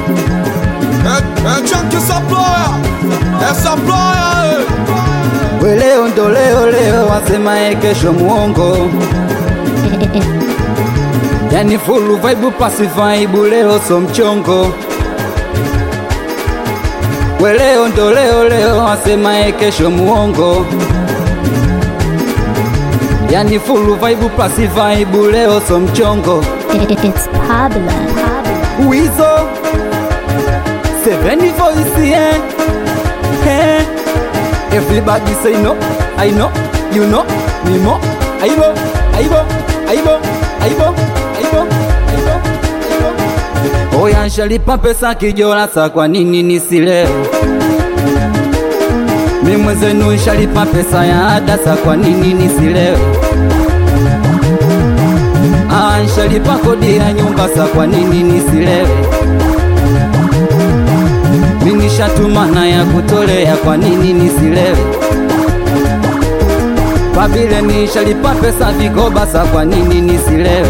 Chunky supplier, eh, supplier, eh. We leo ndo leo leo, wasemaye kesho muongo. Yani full vibe pasi vibe, leo so mchongo. We leo ndo leo leo, wasemaye kesho muongo. Yani full vibe pasi vibe, leo so mchongo. It's Pablo. Wizo Seven voice yeah. Hey. Everybody say no I know You know Me more Aibo Aibo Aibo Aibo Aibo Aibo Aibo Oya nshalipa pesa kijola sa kwa nini nisilewe Mi mwezenu nshalipa pesa ya ada sa kwa nini nisilewe Ah, nshalipa kodi ya nyumba sa kwa nini nisilewe minishatumana ya kutolea kwa nini nisilewe pabile nishalipa pesa vigoba sa kwa nini nisilewe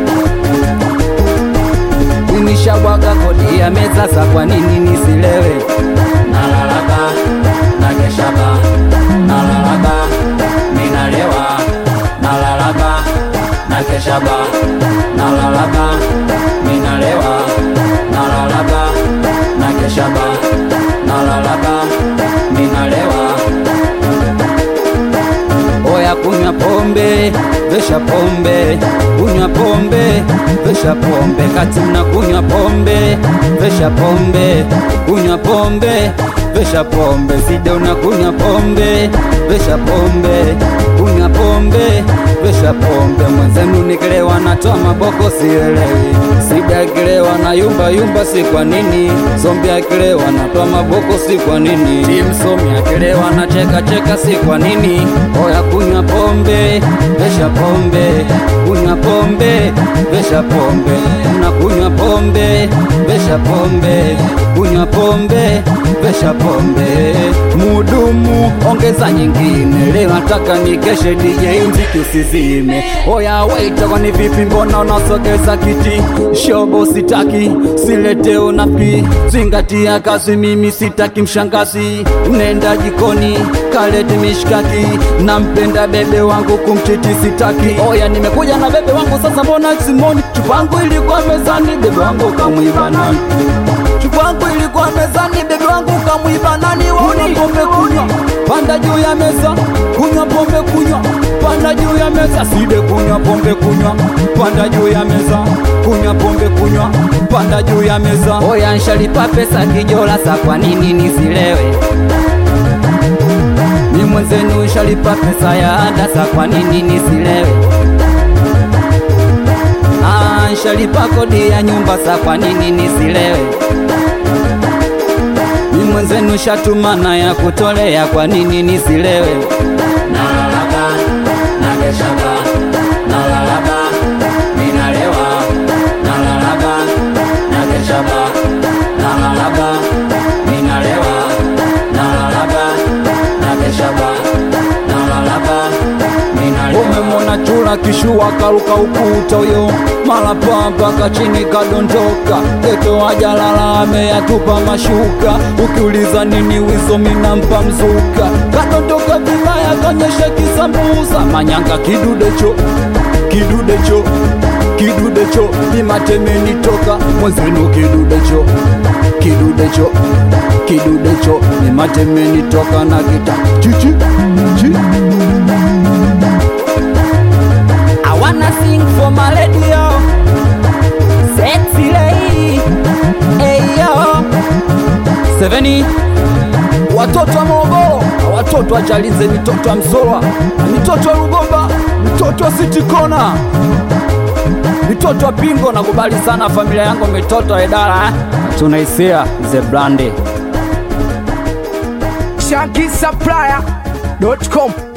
minishabwaga kodi ya meza sa kwa nini nisilewe nalalaba nakeshaba nalalaba minalewa nalalaba nakeshaba nalalaba minalewa nalalaba nakeshaba nalalaba minalewa oya kunywa pombe vesha pombe kunywa pombe vesha pombe kati mna kunywa pombe vesha pombe kunywa pombe vesha pombe side una kunywa pombe vesha pombe kunywa pombe vesha pombe mwenzenu nikilewa natoa maboko sielewi sida akilewa na yumba yumba si kwa nini zombi akilewa natoa maboko si kwa nini timsomi akilewa na cheka cheka si kwa nini oya kunywa pombe vesha pombe kunywa pombe vesha pombe na kunywa pombe vesha pombe kunywa pombe vesha pombe mudumu ongeza nyingine leo nataka nikeshe DJ mziki usizime oya waita kwani vipi mbona unasogeza kiti shobo sitaki silete unafiki zingatia kazi mimi sitaki mshangazi nenda jikoni kalete mishkaki nampenda bebe wangu kumchiti sitaki oya nimekuja na bebe wangu sasa mbona simoni chupangu ilikuwa mezani bebe wangu kamwiba nani chupangu ilikuwa mezani bebe wangu kamwiba nani waona pombe kunywa panda juu ya meza kunywa pombe kunywa panda juu ya meza side kunywa pombe kunywa panda juu ya meza kunywa pombe kunywa panda juu ya meza oya nshalipa pesa kijola sa kwa nini nisilewe mi mwenzenu nshalipa pesa ya ada sa kwa nini nisilewe Ah, nshalipa kodi ya nyumba sa kwa nini nisilewe mi mwenzenu shatumana ya kutolea kwa nini nisilewe nalalaba nakeshaba nalalaba minalewa nalalaba nakeshaba nalalaba minalewa nalalaba nakeshaba nalalaba minalewa umemona chula kishua karuka ukuta uyo mala mpaka chini kadondoka geto ajalala ameyatupa mashuka ukiuliza nini wizo minampa mzuka kadondoka vibaya kanyesha kisambuza manyanga kidudecho kidudecho kidudecho nimatemeni toka mwezenu kidudecho kidudecho kidudecho nimatemeni toka na kita chichi chi I wanna sing for my lady yo Sexy lady Hey yo Seveni Watoto wa Morogoro na watoto wa Chalinze, mitoto wa Msolwa na mitoto wa Rugomba, mitoto wa City Corner, mitoto wa Pingo. Nakubali sana familia yangu, mitoto wa idara eh? tunaisia ze brandi ShankySupplier.com